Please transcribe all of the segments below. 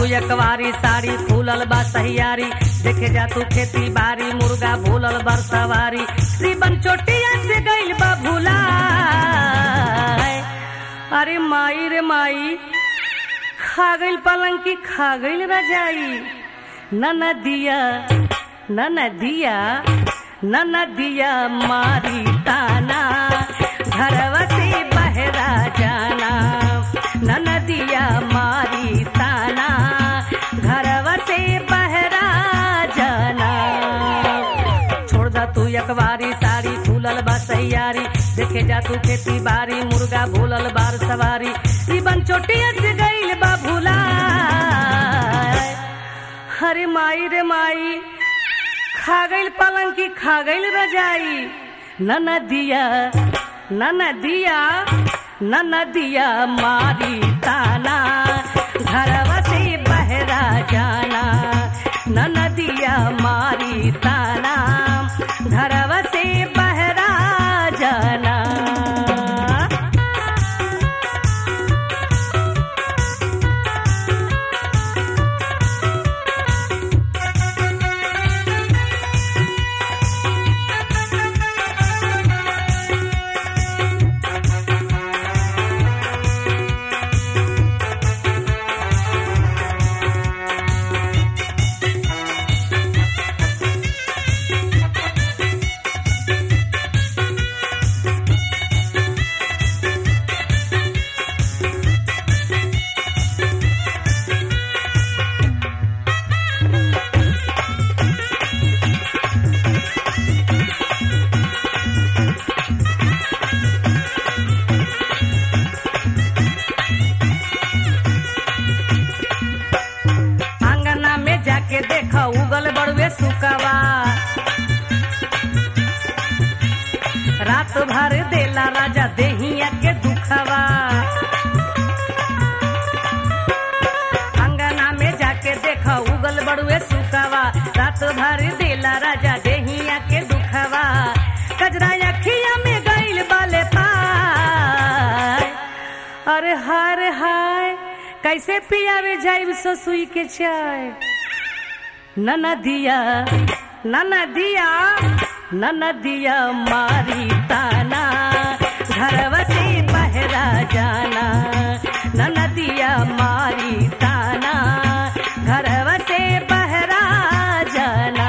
यकवारी साड़ी फूलल बा सहियारी देखे जा तू खेती बारी मुर्गा भूलल बर सवारी रिबन चोटिया से गइल बा भूला अरे माई रे माई खा गइल पलंग की खा गइल रजाई न नदिया न नदिया न नदिया मारी ताना घरवा से बहरा जाना न नदिया मारी ताना घरवा से बहरा जाना छोड़ दा तू यकवारी साड़ी फूलल बा सैयारी देखे जा तू खेती बारी मुर्गा भूलल बार सवारी रिबन चोटिया से गइल बा भूला हरे माई रे माई खा गइल पलंग की खा गइल रजाई न नदिया न नदिया न नदिया मारी ताना घरवा से बहरा जाना न नदिया मारी ताना घरवा से बहरा जाना आंगना में जाके देखा उगल बड़ुए सुकवा रात भर देला राजा देहिया के दुखवा अंगना में जाके देखा उगल बड़ुए सुकवा रात भर देला राजा देहिया के दुखवा कजरा अखिया में गइल बाले पाय अरे हाय हाय कैसे पियावे जाइब ससुई के चाय न नदिया न नदिया न नदिया मारी ताना घरवा से बहरा जाना न नदिया मारी ताना घरवा से बहरा जाना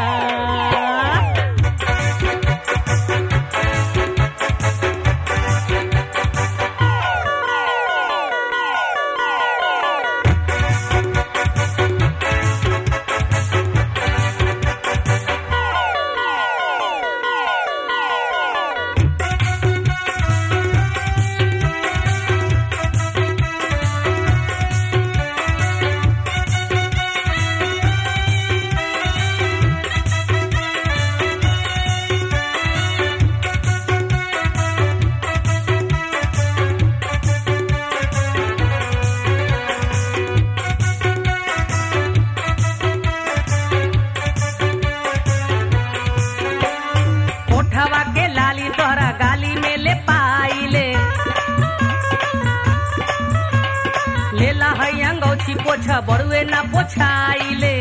ओठवा के लाली तोहरा गाली में ले पाइले लेला है अंगौछी पोछा बड़ुए ना पोछाइले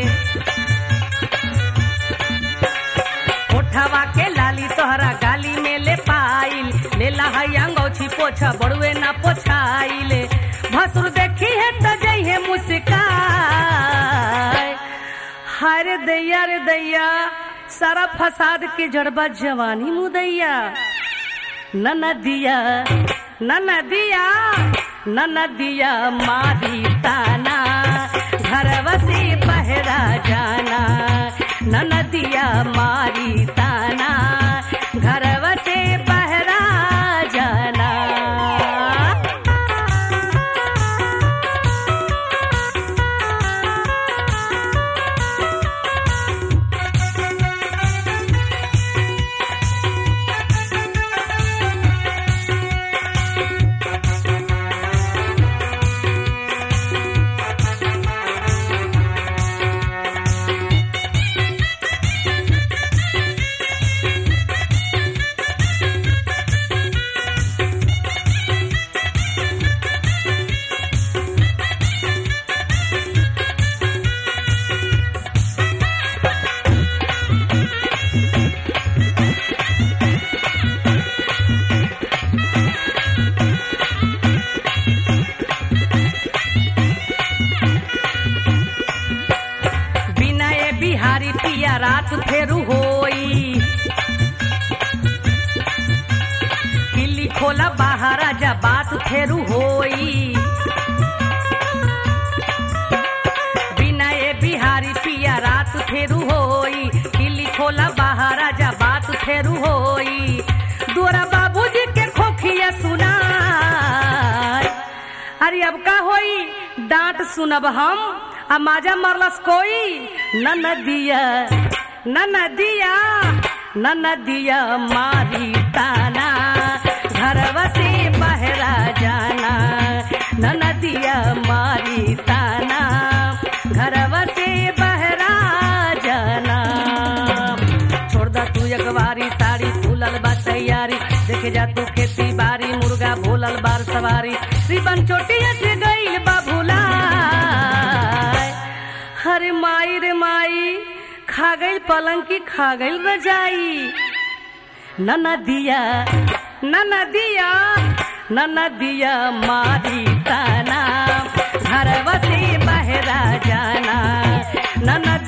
ओठवा के लाली तोहरा गाली में ले पाइल लेला है अंगौछी पोछा बड़ुए ना पोछाइले भसुर देखी है त जइहे मुस्काय हाय रे दैया रे दैया सारा फसाद के जड़बा जवानी मुदैया न नदिया न नदिया न नदिया मारी ताना घरवा से बहरा जाना न नदिया मारी ताना घरवा से बहरा जाना फेरू होई बिना ए बिहारी पिया रात फेरू होई किली खोला बाहर आजा बात फेरू होई दोरा बाबूजी के खोखिया सुना अरे अब का होई डांट सुनब हम आ माजा मरलस कोई न नदिया न नदिया न नदिया मारी ताना घरवा से बहरा जाना न नदिया मारी ताना घरवा से बहरा जाना छोड़ दा तू अखबारी साड़ी फूलल बा तैयारी देखे जा तू खेती बारी मुर्गा भूलल बार सवारी रिबन चोटिया से गईल बा भूला हरे माई रे माई खा गईल पलंग की खा गईल रजाई न नदिया न नदिया न नदिया मारी ताना घरवा से बहरा जाना न नदिया